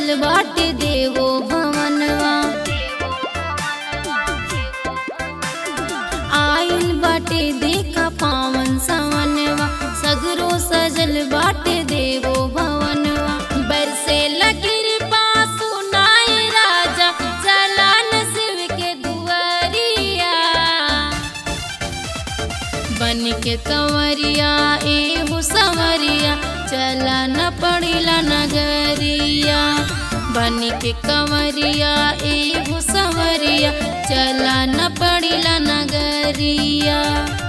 सजल बाटे देवो भवनवा आइल बाटे देखा पावन सवनवा सगरो सजल बाटे देवो भवनवा बरसे लगिर पासु नाय राजा चलान शिव के दुआरिया बन के कंवरिया एहू संवरिया चला न पड़िला नगरिया बन के कंवरिया एहू संवरिया चला न पड़िला नगरिया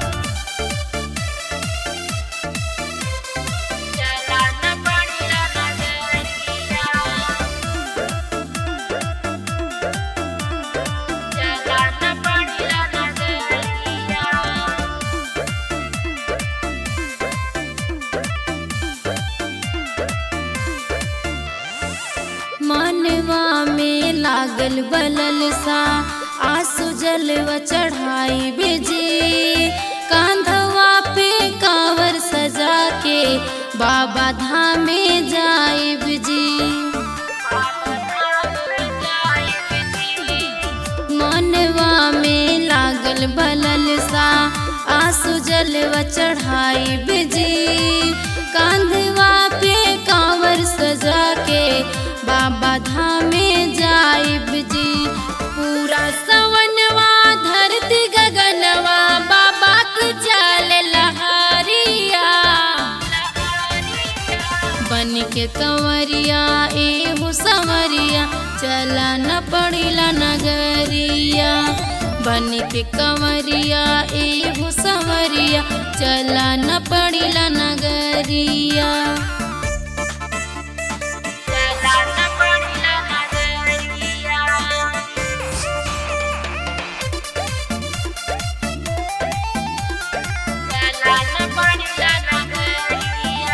चला न पड़िला नगरिया चला न पड़िला नगरिया मनवा में लागल बलल सा आंसू जलवा चढ़ाई बेजी कांधवा पे कावर सजा के बाबा धामे जाए जी मनवा में लागल बलल सा आंसू जलवा चढ़ाई बेजी कांधवा पे कांवर सजा के बाबा धामे जाइब जी पूरा सवनवा धरती गगनवा बाबा के चल लहरिया बन के कंवरिया एहू संवरिया चला न पड़िला नगरिया बन के कंवरिया एहू संवरिया चला न पड़िला नगरिया चला न पड़िला नगरिया चला न पड़िला नगरिया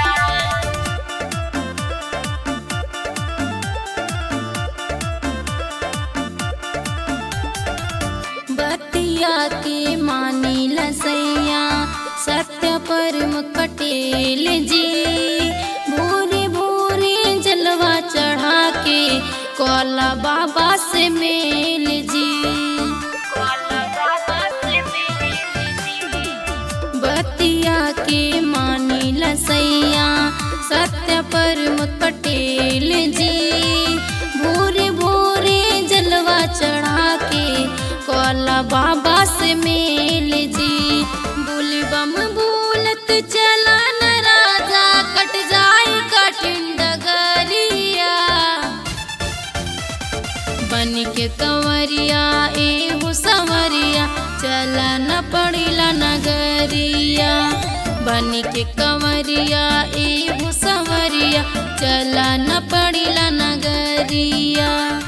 बतिया के मानी लसैया सत्य परम कटेल जी भोरे भोरे जलवा चढ़ा के कोला बाबा से मेल जी बतिया के मानी लसैया सत्य परम पटेल जी भोरे भोरे जलवा चढ़ा के कोला बाबा से मेल जी बुलबम बोलत चला न राजा कट जाए कठिन डगरिया बन के कंवरिया एहू संवरिया चला न पड़िला नगरिया बन के कंवरिया एहू संवरिया चला न पड़िला नगरिया